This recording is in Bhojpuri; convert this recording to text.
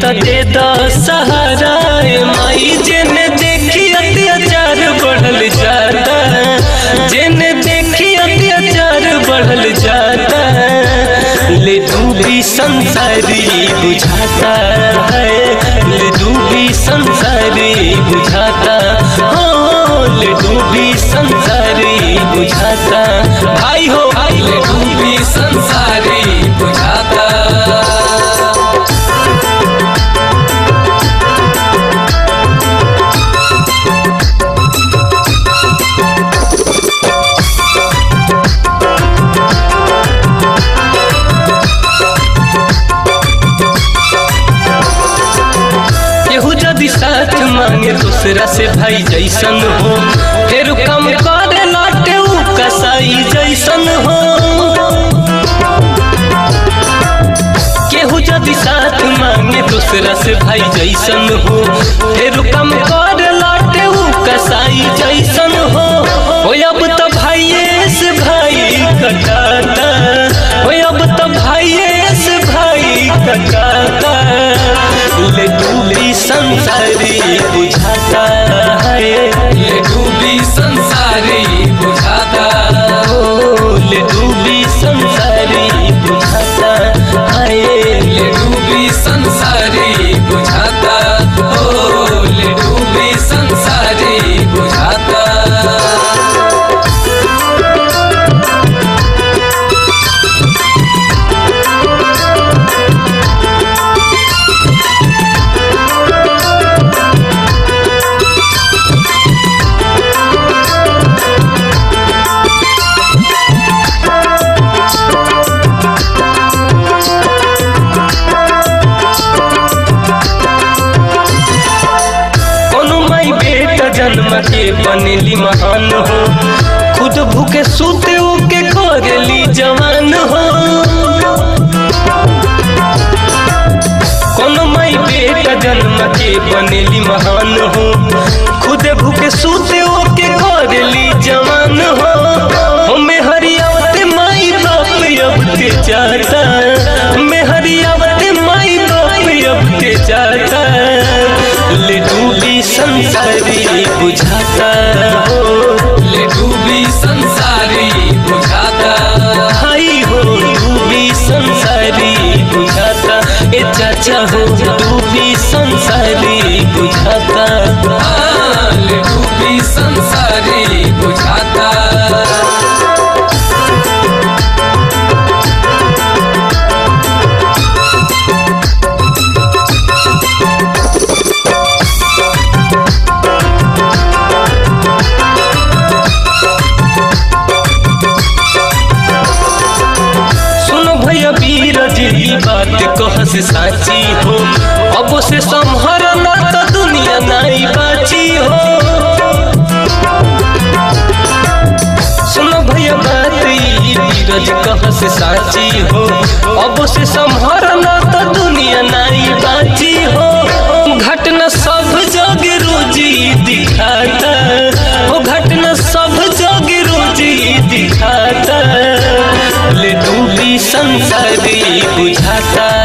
त दे द सहारा ए माई जेने देखी अत्याचार बढ़ल जाता जेने देखी अत्याचार बढ़ल जाता ले डूबी संसारी बुझाता है ले डूबी संसारी बुझाता हो ले डूबी संसारी बुझाता भाई हो भाई ले डूबी संसारी बुझाता केहू यदि साथ मांगे दूसरा से भाई जैसन हो फिर कम करे लाटे ऊ कसाई जैसन हो केहू यदि साथ मांगे दूसरा से भाई जैसन हो फिर कम करे लाटे ऊ कसाई जैसन हो ओ अब तो भाइये से भाई कटाता ओ अब तो भाइये से भाई कटाता ले डूबी संसारी बुझाता है ले डूबी संसारी बुझाता ओ ले डूबी संसारी बुझाता है ले डूबी संसारी बुझाता ओ ले डूबी संसारी बुझाता कोनो माई बेटा जन्म के बनेली महान हो खुद भूखे सूते उके करेली जवान हो कोनो माई बेटा जन्म के बनेली महान हो खुद भूखे सूते उके करेली जवान हो हमें हरियावत माई बाप अब के जाता मैं हरियावत माई बाप अब के जाता ले डूबी संसारी बुझाता हो ले डूबी संसारी बुझाता हाई हो डूबी संसारी बुझाता ए चाचा हो डूबी संसारी बुझाता हाँ, ले डूबी संसारी बुझाता सुनो भैया वीर जी ई बात कह से साची हो अब से संहर ना तो दुनिया नहीं बाची हो सुनो भैया बात ई वीरज कह से साची हो अब से संहर ना तो दुनिया नहीं बाची हो घटना सब जग रोजी दिखाता वो घटना सब जग रोजी दिखाता ले डूबी संसारी बुझाता